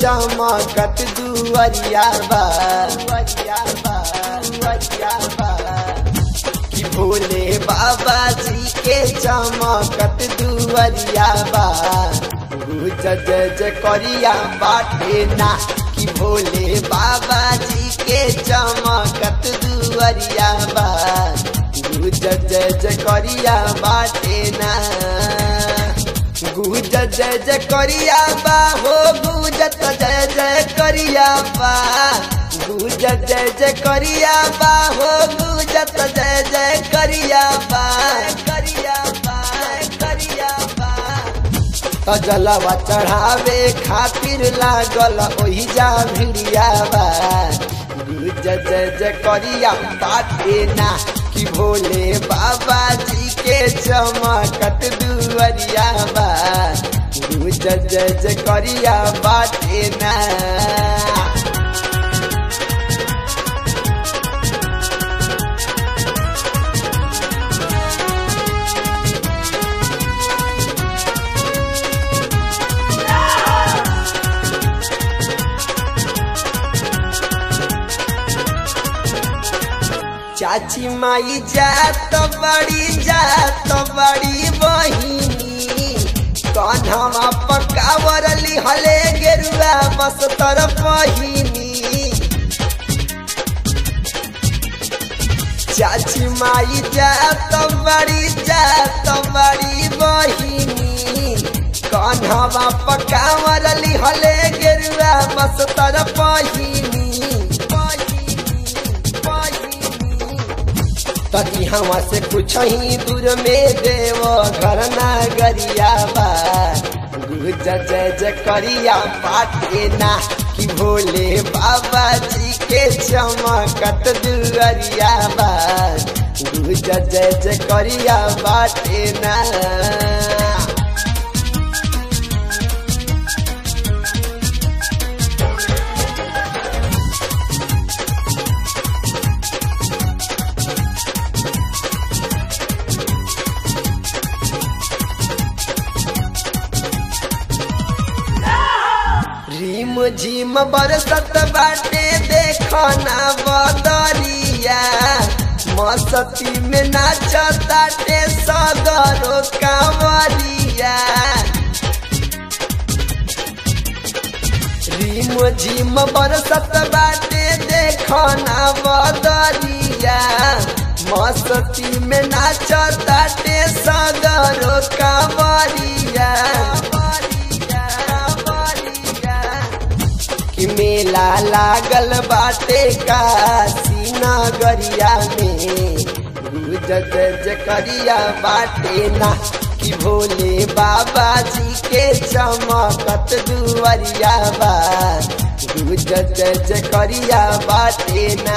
चमकत दुअरिया बा दुअरिया बा दुअरिया बा कि भोले बाबा जी के चमकत दुअरिया बा गुज जय जय करिया बाटे ना कि भोले बाबा जी के चमकत दुअरिया बा गुज जय जय करिया बाटे ना गुज जय जय करिया बा हो गुजत जय जय करिया बा गुज जय जय करिया बा हो गुजत जय जय करिया बा करिया बा करिया बा त जलवा चढ़ावे खातिर लागल ओही जा भिड़िया बा गुज जय जय करिया बाटे ना कि भोले बाबा जी के चमकत दुअरिया बा गुज जय जय करिया बाटे ना चाची माई जात बड़ी जात बड़ी बहिनी कन्हवा पकावर लिहले गेरुआ बस तर पहिनी चाची माई जात बड़ी जात बड़ी बहिनी कन्हवा पकावर लिहले गेरुआ बस तर पहिनी तकी हवा से कुछ ही दूर में देव घर नगरिया बा गुज जय जय करिया पाटे ना कि भोले बाबा जी के चमकत दुअरिया बा गुज जय जय करिया बाटे ना रिम झिम बरसत बाटे देखना बदरिया मस्ती में नाचताटे सगरो कांवरिया रिम झिम बरसत बाटे देखना बदरिया मस्ती में नाचताटे सगरो कांवरिया कि मेला लागल बाटे काशी नगरिया में गुज जय करिया बाटे ना कि भोले बाबा जी के चमकत दुअरिया बा गुज जय करिया बाटे ना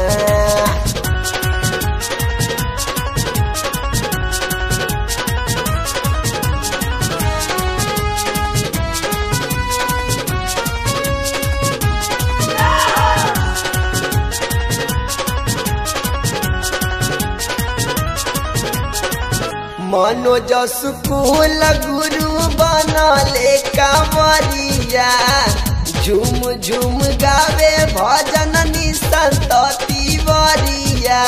मनोज स्कूल गुरु बनले कांवरिया झुम झुम गावे भजन निसंत तिवरिया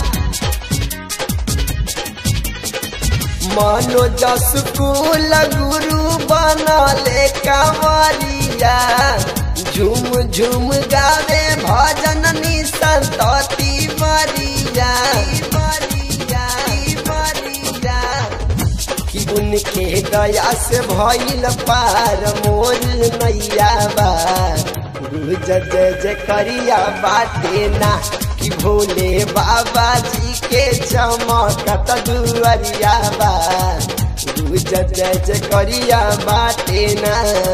मनोज स्कूल गुरु बनले कांवरिया झुम झुम गावे भजन निसंत तिवरिया कि उनके दया से भइल पार मोर नैया बा गुज जय जय करिया बाटे ना कि भोले बाबा जी के चमकत दुअरिया बा गुज जय जय करिया बाटे ना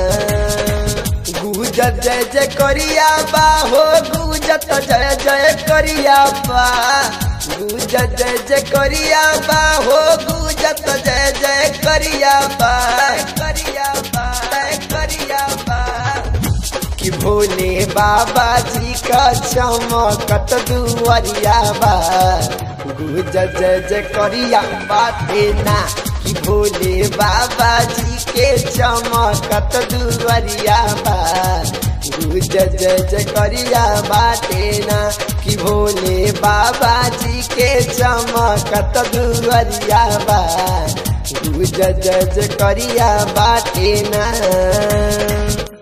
गुज जय जय करिया बा हो गुजत जय जय करिया बा गुज जय जय करिया बा हो गुजत जय जय करिया बा करिया बा करिया बा कि भोले बाबा जी का चमकत दुअरिया बा गुज जय जय करिया बाटे ना कि भोले बाबा जी के चमकत दुवरिया बा गुज जय जय करिया बाटे ना कि भोले बाबा जी के चमकत दुवरिया बा गुज जय जय करिया बाटे ना